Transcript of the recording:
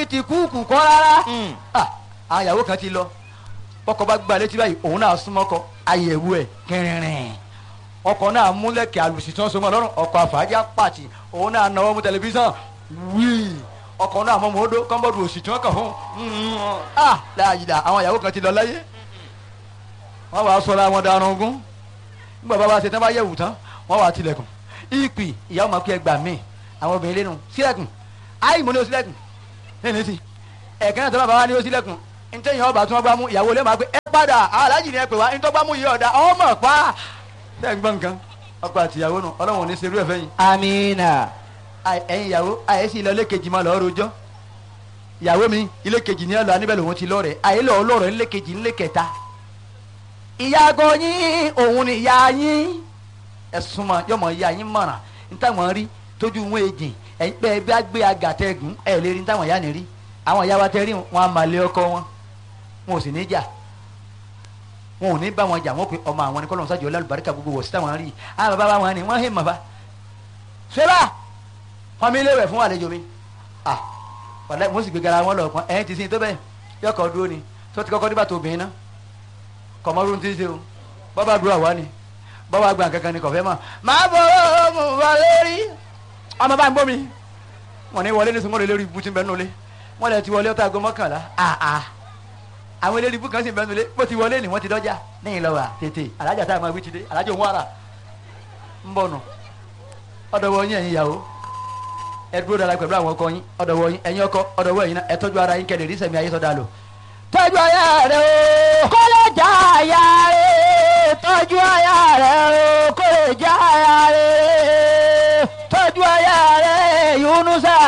ti kúùkù kọ́ rárá Ah, àwọn ìyàwó kan ti lọ ọkọ bá gba létí báyìí òun náà súnmọ́ ọkọ àyẹ̀wò ẹ̀ kẹrìnrìn ọkọ náà múlẹ̀kẹ̀ àlùsí tí wọ́n so mọ́ lọ́rùn ọkọ àfàájà pàtì òun náà náwó mú tẹlifíṣàn wíì ọkọ náà mọ́ mọ́ọ́dọ́ kọ́ńbọ́dù òsì tí wọ́n kàn fún un ah láàyè àwọn ìyàwó kan ti lọ láyé wọ́n wàá sọ̀rọ̀ àwọn darun ogún nígbà bá wa ṣe tán bá yẹ̀wù tán wọ́n wàá tilẹ̀kùn ìpì ìyàwó máa kí ẹ gbà mí àwọn obìnrin lẹ́nu sílẹ̀kùn áì mo ní o sílẹ̀kùn lẹ́nu sí ẹ̀kẹ́ náà tó bá bá wa ní o sílẹ̀kùn ntẹ́yìn ọba tí wọ́n gbá mú ìyàwó lè máa pé ẹ padà aláàjì ni ẹ pè wá ntọ́ gbá mú yìí ọ̀dà ọmọ pa tẹ́ ń gbọ́ nǹkan ọkọ àti ìyàwó nù ọlọ́run ò ní ṣerú ẹ̀ fẹ́yìn amina Àì- ẹ̀yin ìyàwó àyẹ̀sí ilé kejì máa lọ́ọ́ rojọ́ ìyàwó mi ilé kejì ní ọ̀lọ́ aníbẹ̀ lòun ti lọ́ọ̀rẹ̀ àyè lọ́ọ́ lọ́ọ̀rẹ̀ ilé kejì ilé kẹta ìyàgò yín òun ni ìyá yín ẹ̀sùn mọ̀ yọmọ ìyá yín mọ̀ràn nítawọ̀n rí tójú wọn èjì ẹ̀yin pé ẹ bá gbé agàtẹ́gùn ẹ̀ lè rí nítawọ̀n ìyá ni rí àwọn ìyá wa tẹ́ rí wọn a máa lé ọkọ wọn wọn ò sì ní jà wọn ò ní bá wọn jà wọn pe ọmọ àwọn ni kọ́lọ́mù sájọ lálùbáríkà gbogbo wọ̀ sí táwọn rí àwọn bàbá wọn ni wọ́n hẹ́ mọ̀ bá ṣé bá wọn mi léwẹ̀ fún àlejò mi ah wàlẹ́ mo sì gbé gara wọn lọ kàn ẹ̀yìn ti sin tó bẹ́ẹ̀ yọkọ̀ dúró ni tó ti kọ́kọ́ nígbà tó obìnrin náà kọ̀mọ́rú ti ṣe o bọ́bá dúró àwa ni bọ́bá gbà kankan ni kọ̀fẹ́ mọ̀ máa bọ̀ ọ́ mú wa lórí ọmọ bá ń gbọ́ mi wọn ní wọlé nísìnyí wọn lè lórí ibú tí ń bẹ nulẹ̀ wọn lè ti wọlé ọtá aago mọ́kànlá àà àwọn eléré ibú kan sì ń bẹ nulẹ̀ bó ti wọlé ni wọ́n ti dọ́jà níyìn lọ́wọ́ tètè alájà tá a máa wí ti dé alájà òun ara ń bọ̀ nù ọ̀dọ̀wọ̀ yín ẹ̀yin ìyàwó ẹ dúró dára pẹ̀lú àwọn ọkọ yín ọ̀dọ̀wọ̀ yín ẹ̀yin ọkọ ọ̀dọ̀wọ̀ yín náà ẹ tọ́jú ara yín kẹ́lẹ̀ rí sẹ̀mí ayé sọ́dà lò tọ́jú aya rẹ o kó lè já aya rẹ̀ tọ́jú aya rẹ̀ o kó lè já aya rẹ̀ tọ́jú aya rẹ̀ yunusa